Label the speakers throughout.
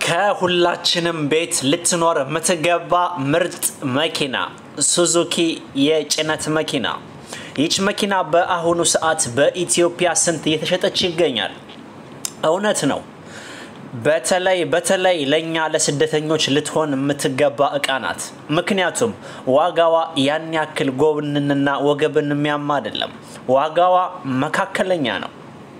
Speaker 1: ከሁላችንም ቤት ልትኖር የምትገባ ምርጥ መኪና ሱዙኪ የጭነት መኪና። ይች መኪና በአሁኑ ሰዓት በኢትዮጵያ ስንት እየተሸጠች ይገኛል? እውነት ነው። በተለይ በተለይ ለእኛ ለስደተኞች ልትሆን የምትገባ እቃ ናት። ምክንያቱም ዋጋዋ ያን ያክል ጎብንንና ወገብን የሚያማ አይደለም። ዋጋዋ መካከለኛ ነው።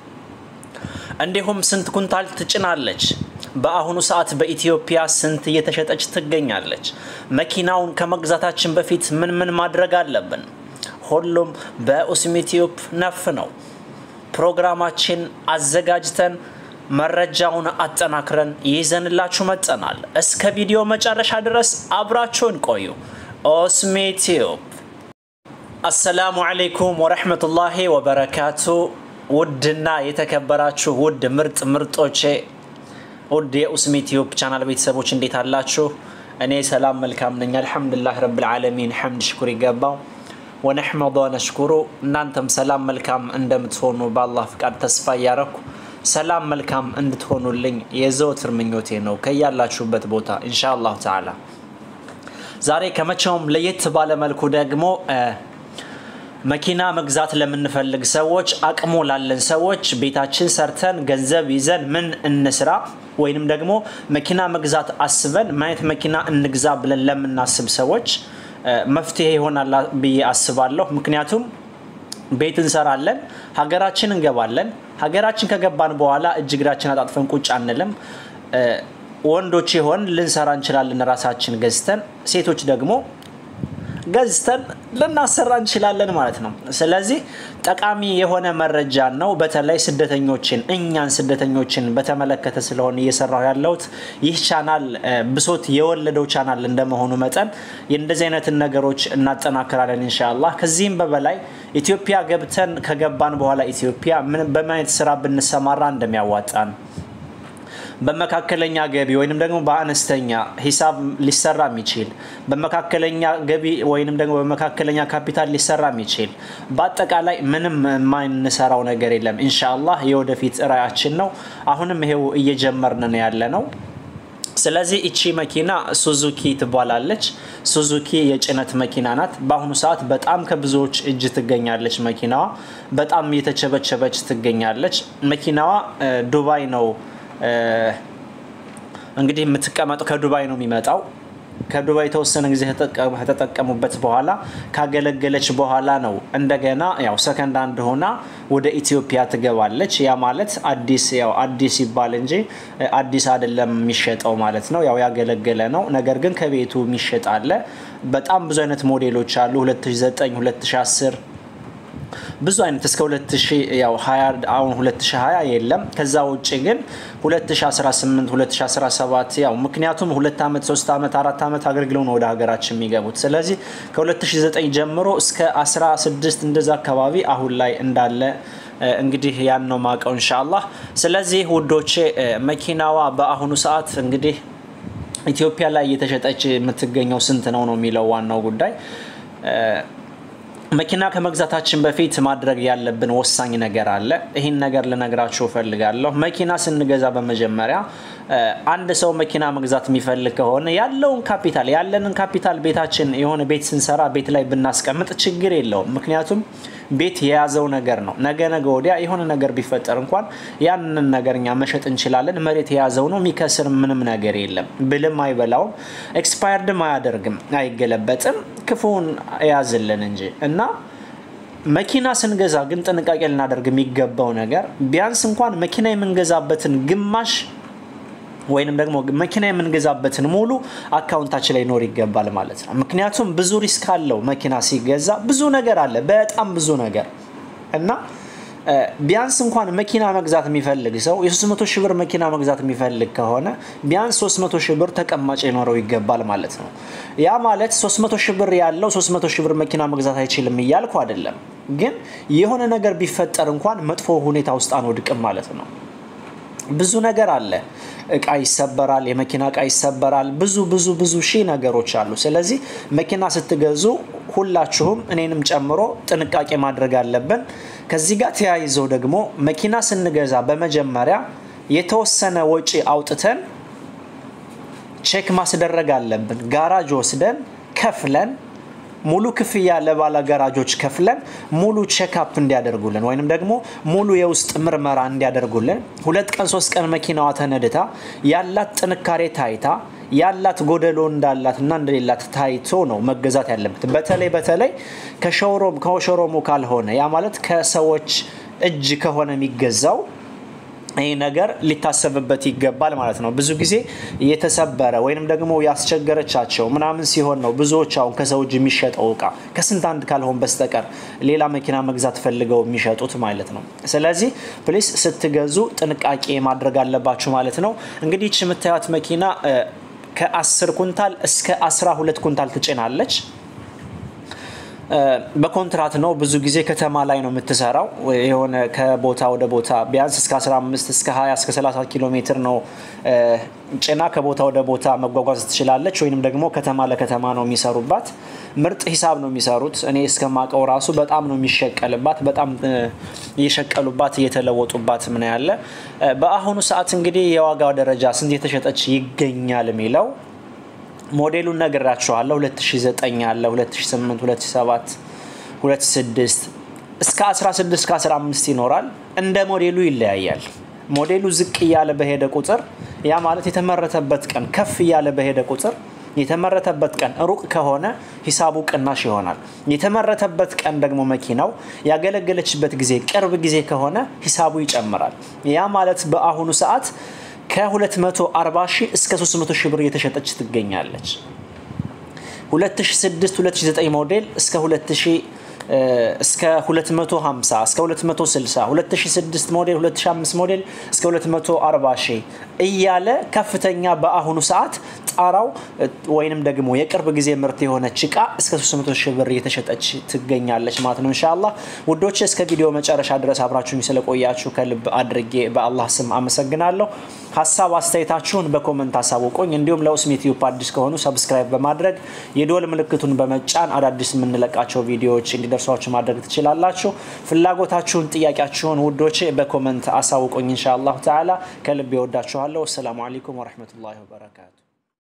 Speaker 1: እንዲሁም ስንት ኩንታል ትጭናለች? በአሁኑ ሰዓት በኢትዮጵያ ስንት እየተሸጠች ትገኛለች? መኪናውን ከመግዛታችን በፊት ምን ምን ማድረግ አለብን? ሁሉም በኡስሚ ቲዩብ ነፍ ነው። ፕሮግራማችን አዘጋጅተን መረጃውን አጠናክረን ይዘንላችሁ መጠናል። እስከ ቪዲዮ መጨረሻ ድረስ አብራችሁን ቆዩ። ኡስሚ ቲዩብ። አሰላሙ አለይኩም ወረሕመቱላሂ ወበረካቱ። ውድና የተከበራችሁ ውድ ምርጥ ምርጦቼ ውድ የኡስሚ ቲዩብ ቻናል ቤተሰቦች እንዴት አላችሁ? እኔ ሰላም መልካም ነኝ፣ አልሐምዱሊላህ ረብል ዓለሚን ሐምድ ሽኩር ይገባው ወነሕመዶ ነሽኩሩ። እናንተም ሰላም መልካም እንደምትሆኑ በአላህ ፍቃድ ተስፋ እያረኩ ሰላም መልካም እንድትሆኑልኝ የዘወትር ምኞቴ ነው ከያላችሁበት ቦታ ኢንሻ አላሁ ተዓላ። ዛሬ ከመቼውም ለየት ባለ መልኩ ደግሞ መኪና መግዛት ለምንፈልግ ሰዎች አቅሙ ላለን ሰዎች ቤታችን ሰርተን ገንዘብ ይዘን ምን እንስራ ወይንም ደግሞ መኪና መግዛት አስበን ማየት መኪና እንግዛ ብለን ለምናስብ ሰዎች መፍትሄ ይሆናል ብዬ አስባለሁ። ምክንያቱም ቤት እንሰራለን፣ ሀገራችን እንገባለን። ሀገራችን ከገባን በኋላ እጅ እግራችን አጣጥፈን ቁጭ አንልም። ወንዶች ይሆን ልንሰራ እንችላለን ራሳችን ገዝተን፣ ሴቶች ደግሞ ገዝተን ልናሰራ እንችላለን ማለት ነው። ስለዚህ ጠቃሚ የሆነ መረጃ ነው። በተለይ ስደተኞችን እኛን ስደተኞችን በተመለከተ ስለሆነ እየሰራሁ ያለሁት ይህ ቻናል ብሶት የወለደው ቻናል እንደመሆኑ መጠን የእንደዚህ አይነትን ነገሮች እናጠናክራለን ኢንሻአላህ። ከዚህም በበላይ ኢትዮጵያ ገብተን ከገባን በኋላ ኢትዮጵያ ምን በማየት ስራ ብንሰማራ እንደሚያዋጣን በመካከለኛ ገቢ ወይንም ደግሞ በአነስተኛ ሂሳብ ሊሰራ የሚችል በመካከለኛ ገቢ ወይንም ደግሞ በመካከለኛ ካፒታል ሊሰራ የሚችል በአጠቃላይ ምንም የማንሰራው ነገር የለም። ኢንሻአላህ የወደፊት ራዕያችን ነው። አሁንም ይሄው እየጀመርን ነው ያለ ነው። ስለዚህ እቺ መኪና ሱዙኪ ትባላለች። ሱዙኪ የጭነት መኪና ናት። በአሁኑ ሰዓት በጣም ከብዙዎች እጅ ትገኛለች። መኪናዋ በጣም እየተቸበቸበች ትገኛለች። መኪናዋ ዱባይ ነው እንግዲህ የምትቀመጠው ከዱባይ ነው የሚመጣው። ከዱባይ የተወሰነ ጊዜ ከተጠቀሙበት በኋላ ካገለገለች በኋላ ነው እንደገና ያው ሰከንድ አንድ ሆና ወደ ኢትዮጵያ ትገባለች። ያ ማለት አዲስ ያው አዲስ ይባል እንጂ አዲስ አይደለም የሚሸጠው ማለት ነው። ያው ያገለገለ ነው። ነገር ግን ከቤቱ የሚሸጥ አለ። በጣም ብዙ አይነት ሞዴሎች አሉ። 2009 2010 ብዙ አይነት እስከ 2020 አሁን 2020 የለም። ከዛ ውጭ ግን 2018 2017 ያው ምክንያቱም ሁለት ዓመት ሶስት ዓመት አራት ዓመት አገልግለው ነው ወደ ሀገራችን የሚገቡት። ስለዚህ ከ2009 ጀምሮ እስከ 16 እንደዛ አካባቢ አሁን ላይ እንዳለ እንግዲህ ያን ነው ማቀው ኢንሻአላህ። ስለዚህ ውዶቼ መኪናዋ በአሁኑ ሰዓት እንግዲህ ኢትዮጵያ ላይ እየተሸጠች የምትገኘው ስንት ነው ነው የሚለው ዋናው ጉዳይ። መኪና ከመግዛታችን በፊት ማድረግ ያለብን ወሳኝ ነገር አለ። ይህን ነገር ልነግራችሁ እፈልጋለሁ። መኪና ስንገዛ በመጀመሪያ አንድ ሰው መኪና መግዛት የሚፈልግ ከሆነ ያለውን ካፒታል ያለንን ካፒታል ቤታችን የሆነ ቤት ስንሰራ ቤት ላይ ብናስቀምጥ ችግር የለውም። ምክንያቱም ቤት የያዘው ነገር ነው። ነገ ነገ ወዲያ የሆነ ነገር ቢፈጠር እንኳን ያንን ነገር እኛ መሸጥ እንችላለን። መሬት የያዘው ነው። የሚከስር ምንም ነገር የለም። ብልም አይበላውም፣ ኤክስፓየርድም አያደርግም፣ አይገለበጥም። ክፉን የያዝልን እንጂ እና መኪና ስንገዛ ግን ጥንቃቄ ልናደርግ የሚገባው ነገር ቢያንስ እንኳን መኪና የምንገዛበትን ግማሽ ወይንም ደግሞ መኪና የምንገዛበትን ሙሉ አካውንታችን ላይ ኖር ይገባል ማለት ነው። ምክንያቱም ብዙ ሪስክ አለው መኪና ሲገዛ ብዙ ነገር አለ፣ በጣም ብዙ ነገር እና ቢያንስ እንኳን መኪና መግዛት የሚፈልግ ሰው የ300 ሺህ ብር መኪና መግዛት የሚፈልግ ከሆነ ቢያንስ 300 ሺህ ብር ተቀማጭ ሊኖረው ይገባል ማለት ነው። ያ ማለት 300 ሺህ ብር ያለው 300 ሺህ ብር መኪና መግዛት አይችልም እያልኩ አይደለም፣ ግን የሆነ ነገር ቢፈጠር እንኳን መጥፎ ሁኔታ ውስጥ አንወድቅም ማለት ነው። ብዙ ነገር አለ። እቃ ይሰበራል፣ የመኪና እቃ ይሰበራል። ብዙ ብዙ ብዙ ሺህ ነገሮች አሉ። ስለዚህ መኪና ስትገዙ ሁላችሁም እኔንም ጨምሮ ጥንቃቄ ማድረግ አለብን። ከዚህ ጋር ተያይዘው ደግሞ መኪና ስንገዛ በመጀመሪያ የተወሰነ ወጪ አውጥተን ቼክ ማስደረግ አለብን። ጋራጅ ወስደን ከፍለን ሙሉ ክፍያ ለባለ ጋራጆች ከፍለን ሙሉ ቼክአፕ እንዲያደርጉልን ወይንም ደግሞ ሙሉ የውስጥ ምርመራ እንዲያደርጉልን ሁለት ቀን ሶስት ቀን መኪናዋ ተነድታ ያላት ጥንካሬ ታይታ ያላት ጎደሎ እንዳላት እና እንደሌላት ታይቶ ነው መገዛት ያለበት። በተለይ በተለይ ከሾሮም ከሾሮሙ ካልሆነ ያ ማለት ከሰዎች እጅ ከሆነ የሚገዛው ይህ ነገር ሊታሰብበት ይገባል ማለት ነው። ብዙ ጊዜ የተሰበረ ወይንም ደግሞ ያስቸገረቻቸው ምናምን ሲሆን ነው ብዙዎች አሁን ከሰው እጅ የሚሸጠው እቃ ከስንት አንድ ካልሆን በስተቀር ሌላ መኪና መግዛት ፈልገው የሚሸጡት ማለት ነው። ስለዚህ ፕሊስ ስትገዙ ጥንቃቄ ማድረግ አለባችሁ ማለት ነው። እንግዲህ ይህች የምታዩት መኪና ከ10 ኩንታል እስከ 12 ኩንታል ትጭናለች። በኮንትራት ነው። ብዙ ጊዜ ከተማ ላይ ነው የምትሰራው። የሆነ ከቦታ ወደ ቦታ ቢያንስ እስከ 15 እስከ 20 እስከ 30 ኪሎ ሜትር ነው ጭና ከቦታ ወደ ቦታ መጓጓዝ ትችላለች። ወይንም ደግሞ ከተማ ለከተማ ነው የሚሰሩባት። ምርጥ ሂሳብ ነው የሚሰሩት። እኔ እስከማቀው ራሱ በጣም ነው የሚሸቀልባት። በጣም እየሸቀሉባት እየተለወጡባት ምን ያለ በአሁኑ ሰዓት እንግዲህ የዋጋው ደረጃ ስንት የተሸጠች ይገኛል የሚለው ሞዴሉን ነግራችኋለሁ። 2009 አለ፣ 2008፣ 2007፣ 2006 እስከ 16 እስከ 15 ይኖራል። እንደ ሞዴሉ ይለያያል። ሞዴሉ ዝቅ እያለ በሄደ ቁጥር ያ ማለት የተመረተበት ቀን ከፍ እያለ በሄደ ቁጥር የተመረተበት ቀን ሩቅ ከሆነ ሂሳቡ ቅናሽ ይሆናል። የተመረተበት ቀን ደግሞ መኪናው ያገለገለችበት ጊዜ ቅርብ ጊዜ ከሆነ ሂሳቡ ይጨምራል። ያ ማለት በአሁኑ ሰዓት ከ240 ሺህ እስከ 300 ሺህ ብር እየተሸጠች ትገኛለች። 2006 2009 ሞዴል እስከ 2000 እስከ 250 እስከ 260 2006 ሞዴል 2005 ሞዴል እስከ 240 ሺህ እያለ ከፍተኛ በአሁኑ ሰዓት ጣራው ወይንም ደግሞ የቅርብ ጊዜ ምርት የሆነች እቃ እስከ 300 ሺህ ብር እየተሸጠች ትገኛለች ማለት ነው። እንሻላ ውዶች እስከ ቪዲዮ መጨረሻ ድረስ አብራችሁኝ ስለቆያችሁ ከልብ አድርጌ በአላህ ስም አመሰግናለሁ። ሀሳብ አስተያየታችሁን በኮመንት አሳውቁኝ። እንዲሁም ለኡስሚ ቲዩብ አዲስ ከሆኑ ሰብስክራይብ በማድረግ የዶል ምልክቱን በመጫን አዳዲስ የምንለቃቸው ቪዲዮዎች እንዲደርሷችሁ ማድረግ ትችላላችሁ። ፍላጎታችሁን፣ ጥያቄያችሁን ውዶች በኮመንት አሳውቁኝ። እንሻ አላሁ ተዓላ ከልብ ይወዳችኋለሁ። አሰላሙ አለይኩም ወረህመቱላሂ ወበረካቱ።